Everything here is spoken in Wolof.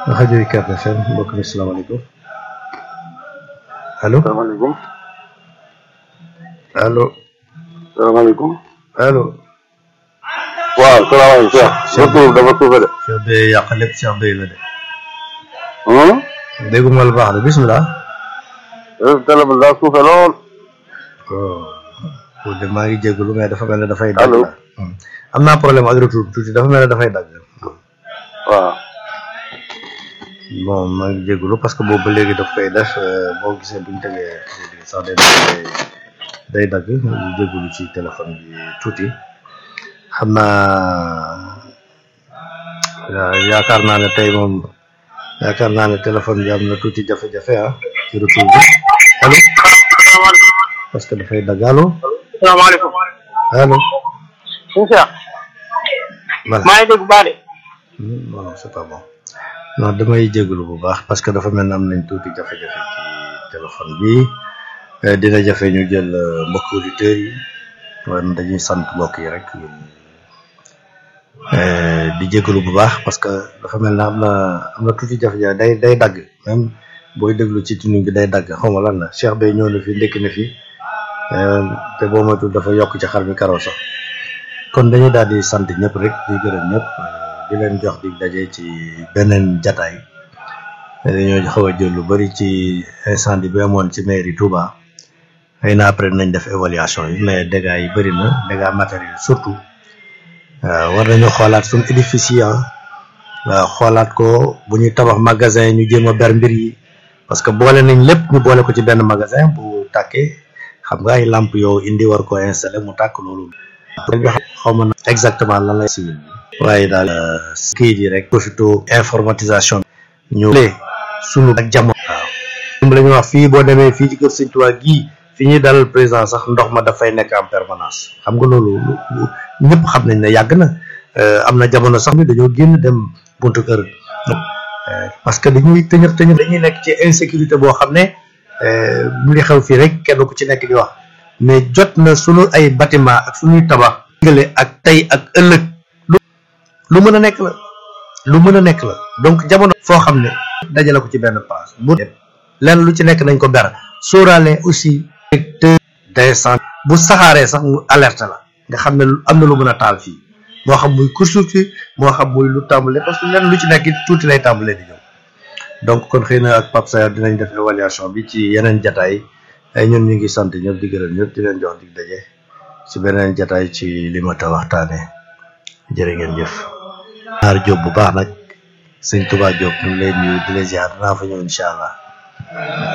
rajo UCAB FM mbokk mi salaamaaleykum allo salaamaaleykum allo salaamaaleykum allo. waaw salaamaaleykum Cheikh. sa tur dafa suufe de. Cheikh Beye yàq lépp Cheikh Beye la de. hum. dégguma la baax de bisimilah. yow téléphone daa suufe lool. oh de maa ngi jégalu mais dafa mel ne dafay. dagg Allo. la. am naa problème ak retour tuuti dafa mel ne dafay dagg. waaw. bon maa ngi jégalu parce que boobu ba léegi daf koy def euh, boo gisee bu ñu tegee produit sax day day day dagg ñu jégalu ci téléphone bi tuuti xam naa yaa- yaakaar naa ne tey moom yaakaar naa ne téléphone bi am na tuuti jafe-jafe ah ci retour bi allo parce que dafay dagg allo salaamaaleykum. allo suñu Cheikh. voilà maa ngi dégg bu baax de. Hmm, non non c'est pas bon non damay jégalu bu baax parce que dafa mel ne am nañ tuuti jafe-jafe ci téléphone bi Eh, dina jafe ñu jël euh, mbokk auditeurs yi waaye dañuy sant mbokk yi rek Eh, di jégalu bu baax parce que dafa mel ne am na am na tuuti jafe-jafe day day dagg même booy déglu ci tuning bi day dagg xaw ma lan la Cheikh Beye ñëw na fi ndekki na fi eh, te boo moytuwul dafa yokk ci xar mi karaw sax kon dañuy daal di sant ñëpp rek di gërëm ñëpp di leen jox di daje ci beneen jataay dañoo xaw a jël lu bari ci incendie bi amoon ci mairie Touba xëy na après nañ def évaluation yi mais dégâts yi bëri na dégâts matériels surtout waaw war nañu xoolaat suñu édifice yi ah waaw xoolaat ko bu ñuy tabax magasin ñu jéem a ber mbir yi parce que boole nañ lépp ñu boole ko ci benn magasin bu tàkkee xam nga ay lampe yow indi war ko installé mu tàkk loolu xaw ma na exactement lan lay civil bi waaye daal kii yi rek profito informatisation bi ñu lee sunu ak jamono waaw lim la ñu wax fii boo demee fii ci kër Sëñ Tuubaa gii fi ñuy dalal président sax ndox ma dafay nekk en permanence xam nga loolu lu- lu- ñëpp xam nañ ne yàgg na Euh, am na jamono sax ni dañoo génn dem buntu kër Euh, parce que dañuy tëñër tëñër dañuy nekk ci insécurité boo xam ne euh, mu ngi xew fii rek kenn ku ci nekk di wax mais jot na sunu ay bâtiment ak sunuy tabax gële ak tey ak ëllëg lu lu mën a nekk la lu mën a nekk la donc jamono foo xam ne dajale ko ci benn place bu lenn lu ci nekk nañ ko ber sóoraale aussi secteur d'incendie bu saxaaree sax mu alerte la nga xam ne lu- am na lu mën a taal fii moo xam muy course moo xam muy lu tàmbale parce que lenn lu ci nekk it tuuti lay tàmbalee di ñëw donc kon xëy na ak Pape Sayar dinañ def évaluation bi ci yeneen jataay ay ñun ñu ngi sant ñëpp di gërëm ñëpp di leen jox dig daje ci beneen jataay ci li ma ta waxtaane jërë ngeen jëf naar Jóob bu baax nag sëñ Tuubaa Jóob ñu ngi leen nuyu di leen ziar dinaa fa ñëw incha allah